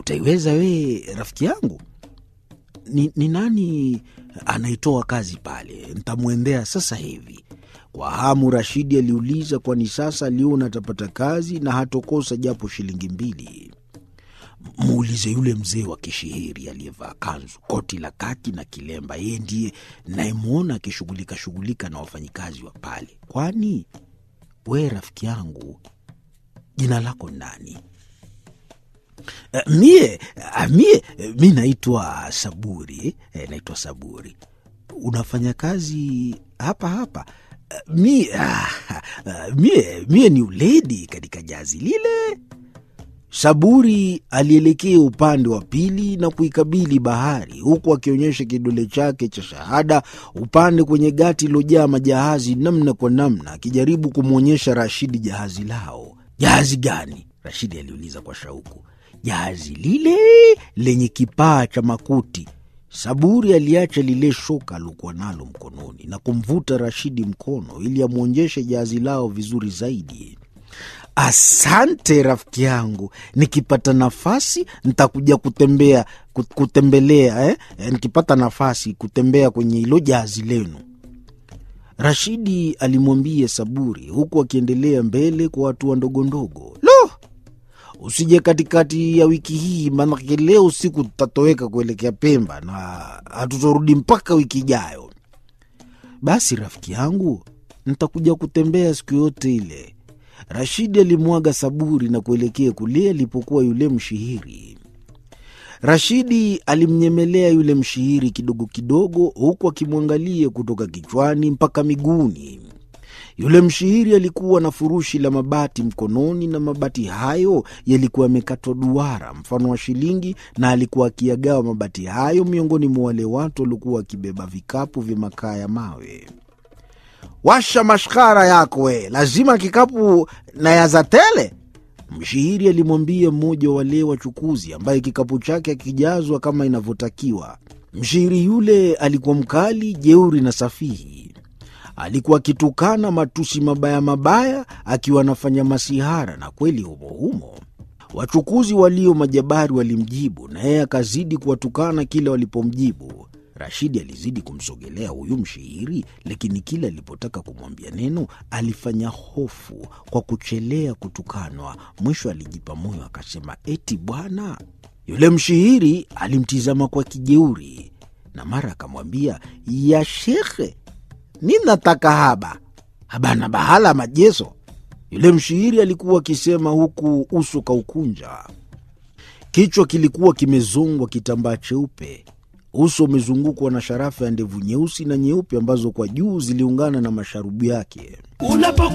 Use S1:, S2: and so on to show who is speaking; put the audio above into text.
S1: utaiweza wee rafiki yangu? Ni, ni nani anaitoa kazi pale? Ntamwendea sasa hivi. Kwa hamu Rashidi aliuliza, kwani sasa aliona atapata kazi na hatokosa japo shilingi mbili. Muulize yule mzee wa kishihiri aliyevaa kanzu, koti la kaki na kilemba. Yeye ndiye nayemwona akishughulika shughulika na wafanyikazi wa pale. Kwani we rafiki yangu, jina lako nani? Uh, mie uh, mie uh, mi naitwa Saburi eh, naitwa Saburi. Unafanya kazi hapa hapa? Uh, mi, uh, uh, mie, mie ni uledi katika jazi lile. Saburi alielekea upande wa pili na kuikabili bahari, huku akionyesha kidole chake cha shahada upande kwenye gati ilojaa majahazi namna kwa namna, akijaribu kumwonyesha Rashidi jahazi lao. Jahazi gani? Rashidi aliuliza kwa shauku. Jahazi lile lenye kipaa cha makuti. Saburi aliacha lile shoka aliokuwa nalo mkononi na kumvuta Rashidi mkono ili amwonyeshe jahazi lao vizuri zaidi. Asante rafiki yangu, nikipata nafasi nitakuja kutembea kutembelea eh? Eh, nikipata nafasi kutembea kwenye hilo jahazi lenu, Rashidi alimwambia Saburi huku akiendelea mbele kwa hatua ndogo ndogo. Lo, usije katikati ya wiki hii, maanake leo usiku tutatoweka kuelekea Pemba na hatutorudi mpaka wiki ijayo. Basi rafiki yangu, nitakuja kutembea siku yote ile. Rashidi alimwaga Saburi na kuelekea kule alipokuwa yule mshihiri. Rashidi alimnyemelea yule mshihiri kidogo kidogo, huku akimwangalia kutoka kichwani mpaka miguuni. Yule mshihiri alikuwa na furushi la mabati mkononi, na mabati hayo yalikuwa yamekatwa duara mfano wa shilingi, na alikuwa akiyagawa mabati hayo miongoni mwa wale watu waliokuwa wakibeba vikapu vya makaa ya mawe. Washa mashkara yako we, lazima kikapu na yaza tele, mshihiri alimwambia mmoja wa wale wachukuzi ambaye kikapu chake akijazwa kama inavyotakiwa. Mshihiri yule alikuwa mkali, jeuri na safihi. Alikuwa akitukana matusi mabaya mabaya, akiwa anafanya masihara, na kweli humo humo wachukuzi walio majabari walimjibu, na yeye akazidi kuwatukana kila walipomjibu. Rashidi alizidi kumsogelea huyu mshihiri, lakini kila alipotaka kumwambia neno alifanya hofu kwa kuchelea kutukanwa. Mwisho alijipa moyo akasema, eti bwana. Yule mshihiri alimtizama kwa kijeuri na mara akamwambia, ya shekhe, mi nataka haba habana bahala majeso. Yule mshihiri alikuwa akisema huku uso kaukunja, kichwa kilikuwa kimezongwa kitambaa cheupe uso umezungukwa na sharafa ya ndevu nyeusi na nyeupe ambazo kwa juu ziliungana na masharubu yake.